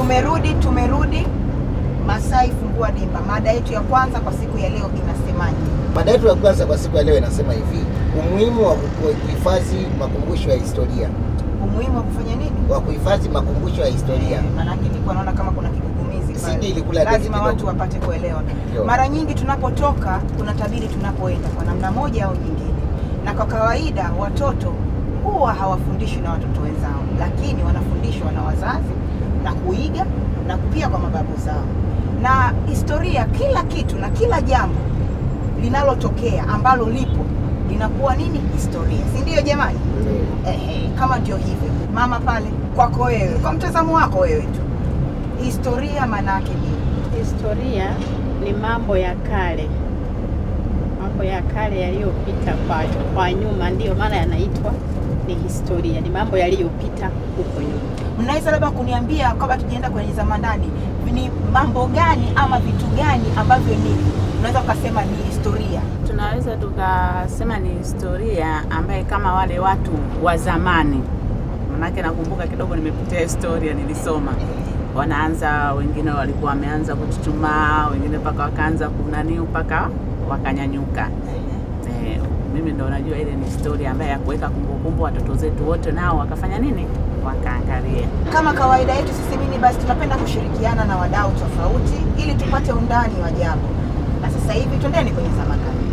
Tumerudi, tumerudi. Masai Fungua Dimba. Mada yetu ya kwanza kwa siku ya leo inasemaje? Mada yetu ya kwanza kwa siku ya leo inasema hivi: umuhimu wa kuhifadhi makumbusho ya historia, Umuhimu wa kufanya nini? wa kuhifadhi makumbusho ya historia. Eh, Maanake nilikuwa naona kama kuna kigugumizi pale. CD ilikula gazeti lazima kidogo. watu wapate kuelewa. Ndio. Mara nyingi tunapotoka kuna tabiri tunapoenda kwa namna moja au nyingine, na kwa kawaida watoto huwa hawafundishwi na watoto wenzao, lakini wanafundishwa na wazazi na kuiga na pia kwa mababu zao. Na historia, kila kitu na kila jambo linalotokea ambalo lipo linakuwa nini? Historia, si ndio jamani? Ehe, kama ndio hivyo, mama pale, kwako wewe, kwa mtazamo wako wewe tu, historia maana yake nini? Historia ni mambo ya kale, mambo ya kale yaliyopita kwa, kwa nyuma, ndiyo maana yanaitwa ni historia, ni mambo yaliyopita huko nyuma. Mnaweza labda kuniambia kabla tujaenda kwenye zamandani, ni mambo gani ama vitu gani ambavyo ni unaweza ukasema ni historia? Tunaweza tukasema ni historia ambaye kama wale watu wa zamani, manake nakumbuka kidogo, nimepitia historia, nilisoma wanaanza, wengine walikuwa wameanza kuchuchumaa, wengine mpaka wakaanza kunani mpaka wakanyanyuka. Eh, mimi ndo najua ile ni historia ambaye ya kuweka kumbukumbu, watoto zetu wote nao wakafanya nini, wakaangalia. Kama kawaida yetu sisi mini basi tunapenda kushirikiana na wadau tofauti ili tupate undani wa jambo, na sasa hivi twendeni kwenye zamandani.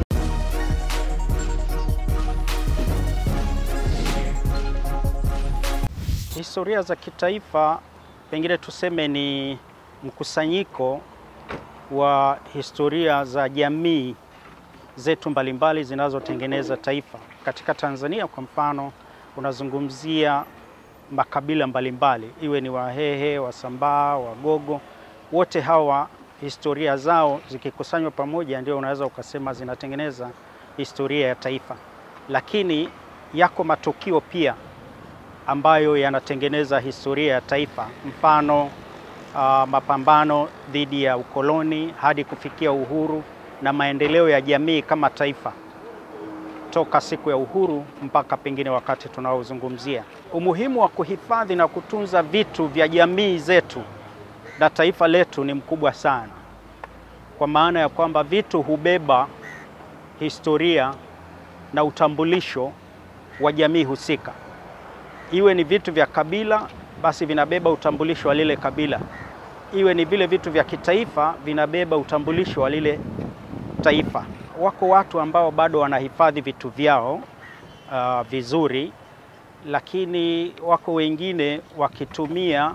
Historia za kitaifa pengine tuseme ni mkusanyiko wa historia za jamii zetu mbalimbali zinazotengeneza taifa. Katika Tanzania kwa mfano, unazungumzia makabila mbalimbali, iwe ni Wahehe, Wasambaa, Wagogo, wote hawa historia zao zikikusanywa pamoja ndio unaweza ukasema zinatengeneza historia ya taifa. Lakini yako matukio pia ambayo yanatengeneza historia ya taifa, mfano uh, mapambano dhidi ya ukoloni hadi kufikia uhuru na maendeleo ya jamii kama taifa toka siku ya uhuru mpaka pengine wakati tunaozungumzia. Umuhimu wa kuhifadhi na kutunza vitu vya jamii zetu na taifa letu ni mkubwa sana, kwa maana ya kwamba vitu hubeba historia na utambulisho wa jamii husika iwe ni vitu vya kabila basi vinabeba utambulisho wa lile kabila, iwe ni vile vitu vya kitaifa vinabeba utambulisho wa lile taifa. Wako watu ambao bado wanahifadhi vitu vyao uh, vizuri, lakini wako wengine wakitumia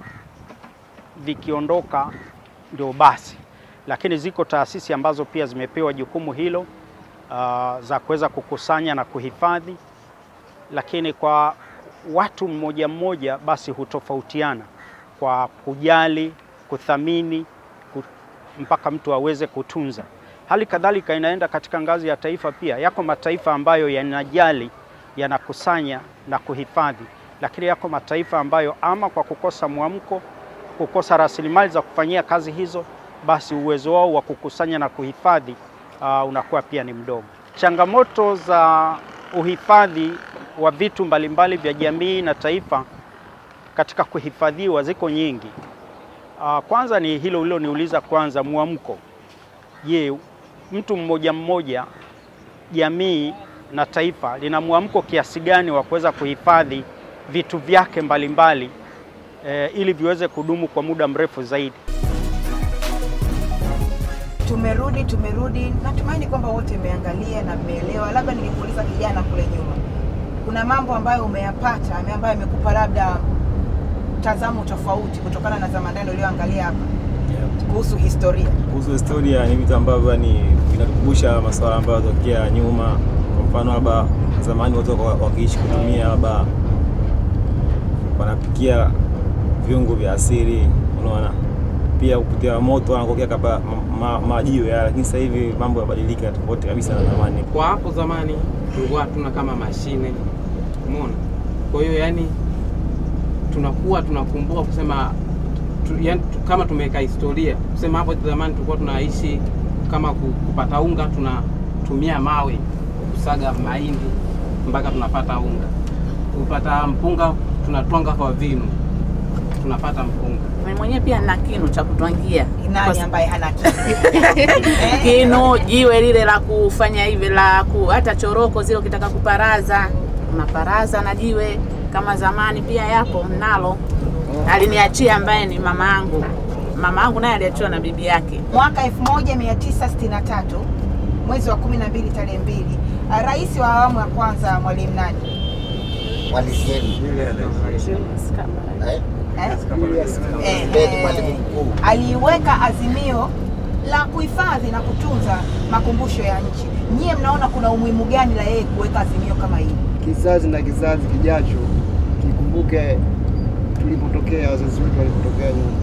vikiondoka ndio basi, lakini ziko taasisi ambazo pia zimepewa jukumu hilo uh, za kuweza kukusanya na kuhifadhi, lakini kwa watu mmoja mmoja basi hutofautiana kwa kujali, kuthamini ku- mpaka mtu aweze kutunza. Hali kadhalika inaenda katika ngazi ya taifa pia. Yako mataifa ambayo yanajali, yanakusanya na kuhifadhi, lakini yako mataifa ambayo ama kwa kukosa mwamko, kukosa rasilimali za kufanyia kazi hizo, basi uwezo wao wa kukusanya na kuhifadhi uh, unakuwa pia ni mdogo. Changamoto za uhifadhi wa vitu mbalimbali vya jamii na taifa katika kuhifadhiwa ziko nyingi. Uh, kwanza ni hilo uliloniuliza kwanza, mwamko. Je, mtu mmoja mmoja, jamii na taifa lina mwamko kiasi gani wa kuweza kuhifadhi vitu vyake mbalimbali eh, ili viweze kudumu kwa muda mrefu zaidi. Tumerudi, tumerudi. Natumaini kwamba wote mmeangalia na mmeelewa. Labda ningekuuliza kijana kule nyuma, kuna mambo ambayo umeyapata ame- ambayo yamekupa labda mtazamo tofauti kutokana na zamandani ulioangalia hapa kuhusu historia? Kuhusu historia ni vitu ambavyo yani vinatukumbusha masuala ambayo yatokea nyuma. Kwa mfano, labda zamani watu wako wakiishi kutumia labda wanapikia viungo vya asili, unaona, pia kupitia moto wanakokea kapa ma, ma, majiwe ya, lakini sasa hivi mambo yabadilika tofauti kabisa na zamani. Kwa hapo zamani tulikuwa hatuna kama mashine, umeona. Kwa hiyo yani tunakuwa tunakumbuka kusema tu, yani, tu, kama tumeweka historia kusema hapo zamani tulikuwa tunaishi kama ku- kupata unga tunatumia mawe kusaga mahindi mpaka tunapata unga. Kupata mpunga tunatwanga kwa vinu. tunapata mpunga. Mimi mwenyewe pia nina kinu cha kutwangia Nani Kwa- ambaye hana kitu? Eh, kinu jiwe lile la kufanya hivi la ku, hata choroko zile ukitaka kuparaza unaparaza na jiwe kama zamani pia yapo mnalo aliniachia ambaye ni mama yangu mama yangu naye aliachiwa na bibi yake Mwaka 1963 mwezi wa 12 tarehe mbili, rais wa awamu ya kwanza Mwalimu nani? Mwalimu eh? Eh? Eh, Ndiye eh, mwalimu mkuu. aliweka azimio la kuhifadhi na kutunza makumbusho ya nchi. Nyie mnaona kuna umuhimu gani la yeye kuweka azimio kama hili? kizazi na kizazi kijacho kikumbuke tulipotokea, wazazi wetu walipotokea nyuma,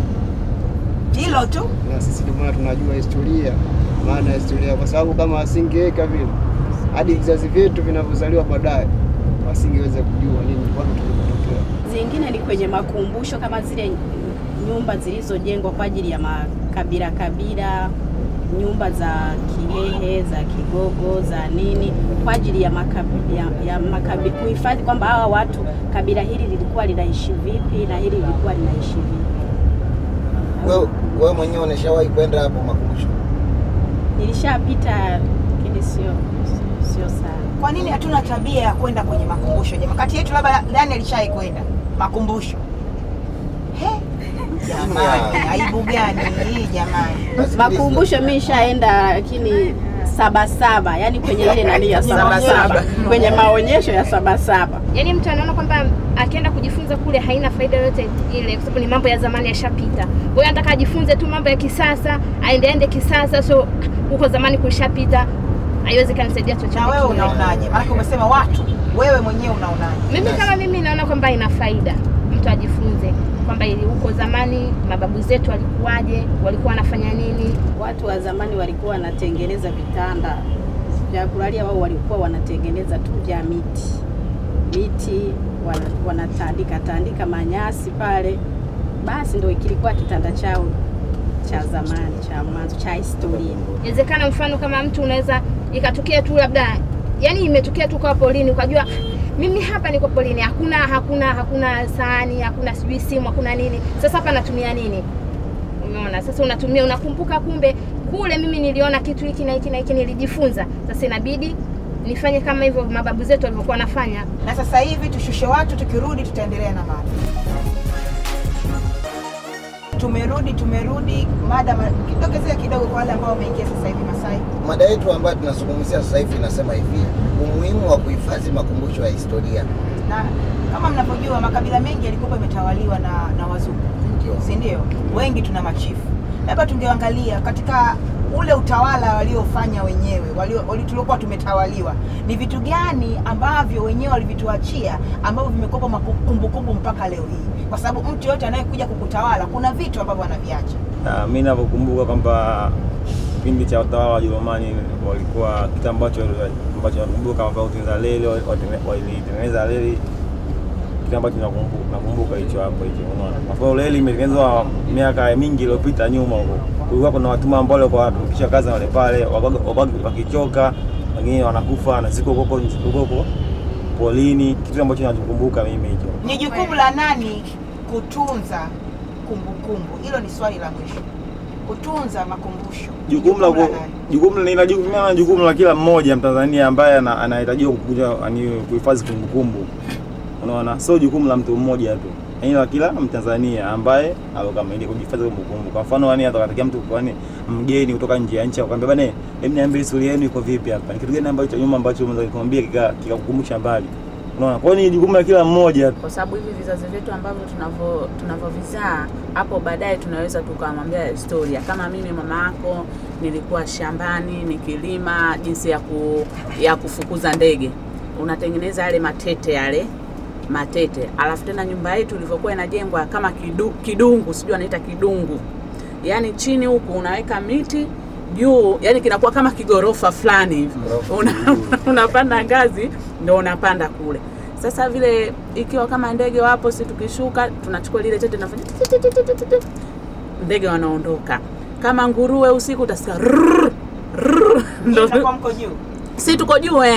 Hilo tu. na sisi ndio maana tunajua historia, maana ya historia, kwa sababu kama asingeweka vile, hadi vizazi vyetu vinavyozaliwa baadaye wasingeweza kujua nini wapi tulipotokea. Zingine ni kwenye makumbusho kama zile nyumba zilizojengwa kwa ajili ya makabila kabila, nyumba za Kihehe, za Kigogo, za nini, kwa ajili ya makabila, ya, ya makabila kuhifadhi kwamba hawa watu kabila hili lilikuwa linaishi vipi na hili lilikuwa linaishi vipi. Wewe wewe mwenyewe unashawahi kwenda hapo makumbusho? Nilishapita lakini sio sio sana. Kwa nini hatuna tabia ya kwenda kwenye makumbusho jamaa? Kati yetu labda nani alishai kwenda makumbusho? He? Jamani, aibu gani hii jamani? Basi Makumbusho mimi nishaenda lakini sabasaba, yani kwenye ile nani ya sabasaba, kwenye maonyesho ya sabasaba. Yaani mtu anaona kwamba akienda kujifunza kule haina faida yoyote ile, kwa sababu ni mambo ya zamani yashapita. Kwa hiyo anataka ajifunze tu mambo ya kisasa, aende ende kisasa, so huko zamani kulishapita, haiwezi kanisaidia chochote. Na wewe kile. unaonaje? Maana umesema watu, wewe mwenyewe unaonaje? Mimi kama mimi naona kwamba ina faida mtu ajifunze kwamba ili huko zamani mababu zetu walikuwaje, walikuwa wanafanya nini. Watu wa zamani walikuwa wanatengeneza vitanda vya kulalia, wao walikuwa wanatengeneza tu vya miti miti, wana- wanatandika tandika manyasi pale, basi ndio kilikuwa kitanda chao cha zamani cha mwanzo cha historia. Inawezekana mfano kama mtu unaweza ikatokea tu labda, yani imetokea tu kwa polini, ukajua mimi hapa niko polini, hakuna hakuna hakuna sahani, hakuna sijui simu, hakuna nini. Sasa hapa natumia nini? Umeona, sasa unatumia, unakumbuka, kumbe kule mimi niliona kitu hiki na hiki na hiki, nilijifunza. Sasa inabidi nifanye kama hivyo mababu zetu walivyokuwa wanafanya. Na sasa hivi tushushe watu, tukirudi tutaendelea na mada. Tumerudi, tumerudi mada ma- kidokezea kidogo kwa wale ambao wameingia sasa hivi Masai. Mada yetu ambayo tunazungumzia sasa hivi inasema hivi, umuhimu wa kuhifadhi makumbusho ya historia. Na kama mnavyojua makabila mengi yalikuwa yametawaliwa na, na wazungu, Ndio. si ndio? Wengi tuna machifu. Labda tungeangalia katika ule utawala waliofanya wenyewe walio- wali- tuliokuwa tumetawaliwa, ni vitu gani ambavyo wenyewe walivituachia ambavyo vimekuwa kumbukumbu mpaka leo hii, kwa sababu mtu yote anayekuja kukutawala kuna vitu ambavyo anaviacha. Ah, mi navyokumbuka kwamba kipindi cha utawala wa Wajerumani walikuwa kitu ambacho ambacho nakumbuka kama vile kutengeneza reli, watene- walitengeneza reli, kitu ambacho nakumbuka nakumbuka hicho hapo hicho, unaona. Kwa sababu reli imetengenezwa miaka mingi iliyopita nyuma huko, kulikuwa kuna watumwa ambao walikuwa wanatumikisha kazi wale pale, wakaga- wakaga- wakichoka, wengine wanakufa na ziko huko huko huko polini, kitu ambacho nakumbuka mimi hicho. Ni jukumu la nani kutunza kumbukumbu? Hilo ni swali la mwisho. Kutunza makumbusho ni jukumu la ku- nani? jukumu ni la jukumu na jukumu la kila mmoja Mtanzania ambaye ana- anahitajiwa kukuja yani kuhifadhi kumbukumbu. Unaona, sio jukumu la mtu mmoja tu, yaani la kila Mtanzania ambaye alokamili kuhifadhi kumbukumbu. Kwa mfano, yani atakatakia mtu kwani mgeni kutoka nje ya nchi akwambia bana, hebu niambie historia yenu iko vipi hapa, ni kitu gani ambacho nyuma ambacho unaweza kumwambia kika- kikakukumbusha mbali. Unaona, kwa hiyo ni jukumu la kila mmoja. kwa sababu hivi vizazi vyetu ambavyo tunavyo tunavyovizaa hapo baadaye tunaweza tukamwambia historia. Kama mimi mama yako nilikuwa shambani nikilima, jinsi ya, ku, ya kufukuza ndege, unatengeneza yale matete yale matete, alafu tena nyumba yetu ilivyokuwa inajengwa kama kidu, kidungu, sijui anaita kidungu, yaani chini huku unaweka miti juu, yani kinakuwa kama kigorofa fulani hivi Ghorofa. una, unapanda ngazi ndo unapanda kule. Sasa vile ikiwa kama ndege wapo, si tukishuka tunachukua lile tete tunafanya ti- ti- ti- ti- ti- ti- ti. ndege wanaondoka. Kama nguruwe usiku utasikia rrrr, rrrr, ndo Itakuwa mko juu. si tuko juu eh.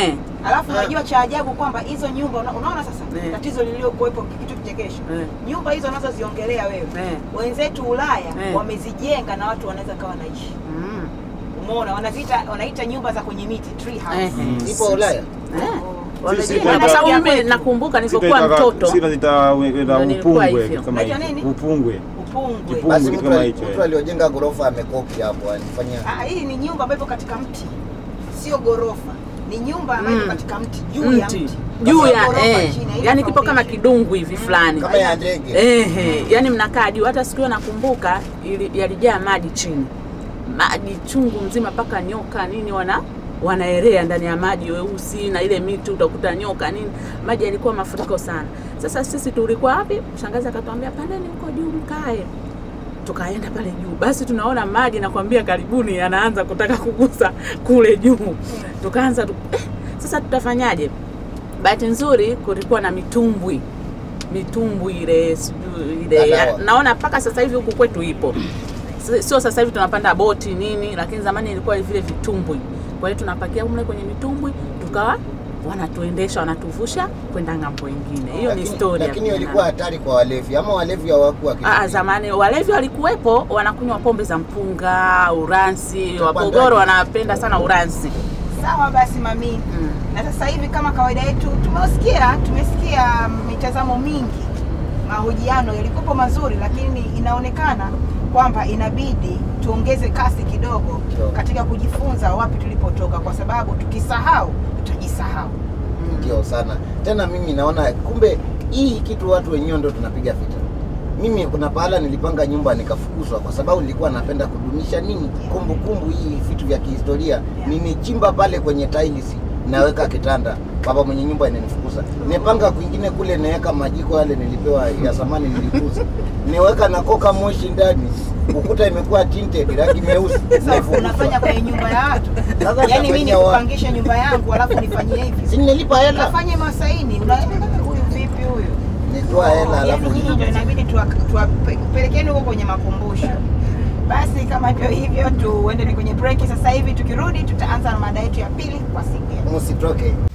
Alafu unajua cha ajabu kwamba hizo nyumba una- unaona sasa Eh. tatizo liliokuwepo kitu kichekesho. Eh. Nyumba hizo unazoziongelea wewe Eh. wenzetu Ulaya Eh. wamezijenga na watu wanaweza kawa naishi. Mm. Umeona, wanaziita wanaita nyumba za kwenye miti tree house. Eh, eh. Ipo Ulaya. Eh. Sisi Wamejenga. kwa- Kwa sababu mimi nakumbuka nilipokuwa mtoto Sisi tunaita Ndio upungwe nilikuwa kitu hivyo. kama Unaitwa hicho. nini? Upungwe. Upungwe. Kipungwe. Basi kitu mtu kama ali- hicho, mtu eh. aliojenga ghorofa amekopi hapo, alifanya Ah, hii ni nyumba ambayo ipo katika mti, sio ghorofa. Ni nyumba ambayo ipo Mm. katika mti, juu ya mti mti, juu Sio ya ghorofa eh, chini, haina yani kipo kama foundation. kidungu hivi fulani kama ya ndege. Ehe, yani mnakaa juu. Hata siku hiyo nakumbuka ili- yalijaa maji chini, maji chungu mzima, mpaka nyoka nini wana wanaelea ndani ya maji weusi, na ile miti utakuta nyoka nini, maji yalikuwa mafuriko sana. Sasa sisi tulikuwa wapi? Shangazi akatuambia pandeni huko juu mkae tukaenda pale juu, basi tunaona maji nakwambia, karibuni yanaanza kutaka kugusa kule juu. Tukaanza tu, eh, sasa tutafanyaje? Bahati nzuri kulikuwa na mitumbwi mitumbwi ile sijui ile Ya ya, dawa. naona mpaka sasa hivi huku kwetu ipo, Si- sio sasa hivi tunapanda boti nini, lakini zamani ilikuwa vile vitumbwi. Kwa hiyo tunapakia mle kwenye mitumbwi, tukawa wanatuendesha wanatuvusha kwenda ng'ambo ingine. Hiyo ni Lakini- historia. Lakini ilikuwa hatari kwa walevi ama walevi hawakuwa kitu. Ah, zamani walevi walikuwepo wanakunywa pombe za mpunga, uransi. Utapandaje? Wapogoro wanapenda sana uransi. Sawa basi mami. Mm. Na sasa hivi kama kawaida yetu tumesikia tumesikia mitazamo mingi, mahojiano yalikuwa mazuri, lakini inaonekana kwamba inabidi tuongeze kasi kidogo Kidogo. katika kujifunza wapi tulipotoka, kwa sababu tukisahau tutajisahau. ndio sana tena mimi naona kumbe hii kitu watu wenyewe ndo tunapiga vita mimi kuna pahala nilipanga nyumba nikafukuzwa kwa sababu nilikuwa napenda kudumisha nini kumbukumbu hii vitu vya kihistoria nimechimba pale kwenye tiles naweka kitanda baba mwenye nyumba inanifukuza nimepanga kwingine kule naweka majiko yale nilipewa ya zamani nilikuza niweka na koka moshi ndani ukuta imekuwa tinted rangi meusi Sasa naifukuzwa. unafanya kwenye nyumba ya watu, Sasa yaani mimi utafanyia wapi? nikupangisha nyumba yangu alafu nifanyie hivi, si nilipa hela nafanye masaini, una huyu vipi huyu? nitoa hela alafu Yaani nyinyi ndio inabidi tuwapelekeni huko kwenye makumbusho. Basi kama hivyo hivyo, tuende ni kwenye break sasa hivi. Tukirudi tutaanza na mada yetu ya pili kwa siku ya msitoke